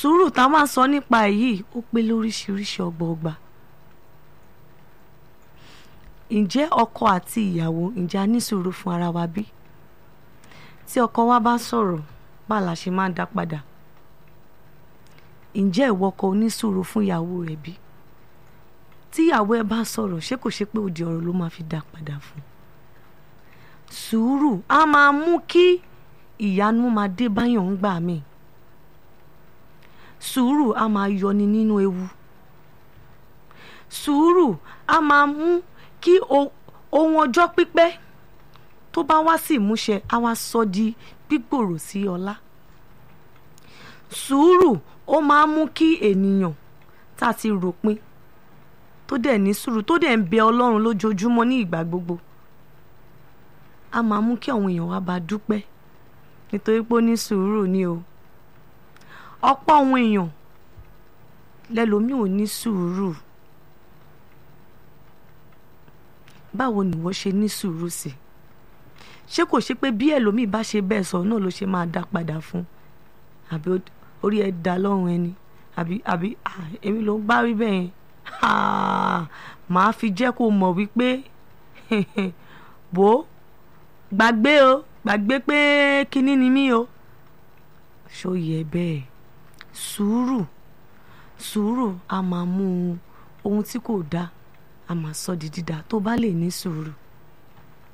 sùúrù tá a máa sọ nípa èyí ó pé lóríṣiríṣi ọgbọọgba ǹjẹ́ ọkọ àti ìyàwó ǹjẹ́ a ní sùúrù fún ara wa bí tí ọkọ wa bá sọ̀rọ̀ bá la ṣe máa dá padà ǹjẹ́ ìwọ kò ní sùúrù fún ìyàwó rẹ bí tí ìyàwó ẹ bá sọ̀rọ̀ ṣé kò ṣe pé òdì ọ̀rọ̀ ló máa fi dá padà fún sùúrù á máa mú kí ìyanu máa dé báyọ̀ ń gbà mí sùúrù á máa yọni nínú ewu sùúrù á máa mú kí ohun ọjọ́ pípẹ́ tó bá wá sí ìmúṣẹ á wá sọ di gbígbòrò sí ọlá sùúrù ó máa mú kí ènìyàn tá a ti ròpin tó dẹ̀ ní sùúrù tó dẹ̀ ń bẹ ọlọ́run lójoojúmọ́ ní ìgbà gbogbo á máa mú kí àwọn èèyàn wá bá dúpẹ́ nítorí pé ó ní sùúrù ni o ọ̀pọ̀ àwọn èèyàn lẹ́lòmíì ò ní sùúrù báwo ni wọ́n ṣe ní sùúrù sí ṣé kò ṣe pé bí ẹlòmíì bá ṣe bẹ́ẹ̀ sọ náà ló ṣe máa dá padà fún àbí orí ẹ dá lọ́rùn ẹni àbí àbí èmi ló ń bá rí bẹ́ẹ̀ yẹn màá fi jẹ́ kó mọ̀ wípé bò ó gbàgbé o gbàgbé pé kinní ni mí o ṣó yẹ bẹ́ẹ̀ sùúrù sùúrù a máa mú ohun tí kò dáa a máa sọ di dídá tó bá lè ní sùúrù